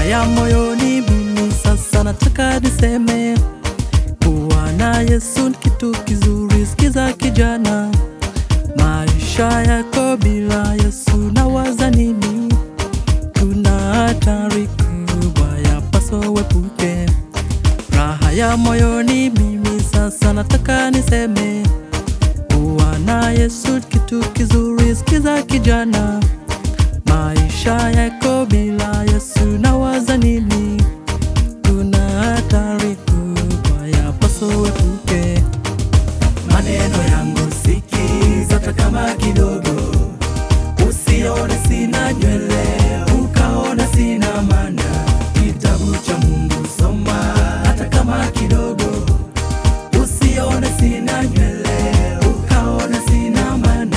raha ya moyoni. Mimi sasa nataka niseme kuwa na Yesu ni kitu kizuri. Sikiza kijana, maisha yako bila Yesu nawaza nini? Kuna hatari kubwa yapaswa uepuke. Raha ya moyoni, mimi sasa nataka niseme kuwa na Yesu ni kitu kizuri. Sikiza kijana, maisha yako bila Yesu nawaza nini? Kuna hatari kubwa yapaswa uepuke. Maneno yangu sikiza, hata kama kidogo, usione sina nywele ukaona sina maana. Kitabu cha Mungu soma, hata kama kidogo, usione sina nywele ukaona sina maana.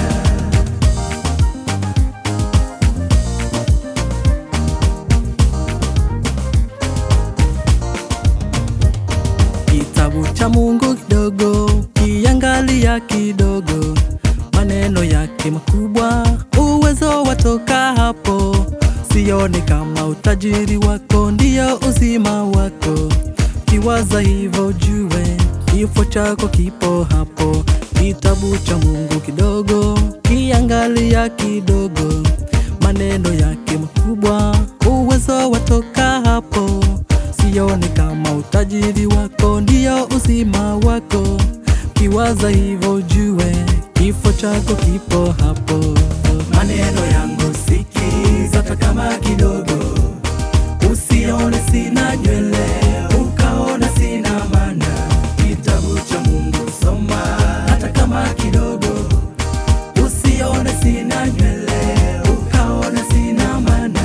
Kitabu cha Mungu kidogo, kiangalia kidogo, maneno yake makubwa, uwezo watoka hapo. Sioni kama utajiri wako ndiyo uzima wako, kiwaza hivyo jue kifo chako kipo hapo. Kitabu cha Mungu kidogo, kiangalia kidogo, maneno yake makubwa, uwezo watoka hapo. Sioni kama utajiri wako ndiyo uzima wako, kiwaza hivyo jue kifo chako kipo hapo. Maneno yangu sikiza, hata kama kidogo, usione sina nywele ukaona sina maana. Kitabu cha Mungu soma, hata kama kidogo, usione sina nywele ukaona sina maana.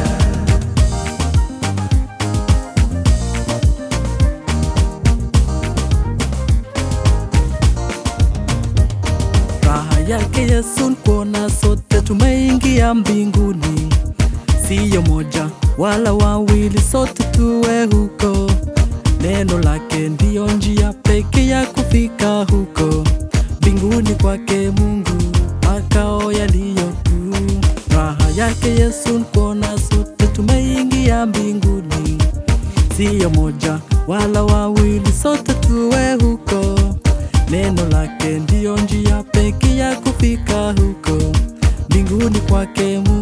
Raha yake Yesu ni kuona sote tumeingia mbinguni, siyo moja wala wawili, sote tuwe huko. Neno lake ndiyo njia pekee ya kufika huko mbinguni kwake Mungu, makao yaliyo kuu. Raha yake Yesu ni kuona sote tumeingia mbinguni, siyo moja wala wawili, sote tuwe huko. Neno lake ndiyo njia pekee ya kufika huko mbinguni kwake Mungu.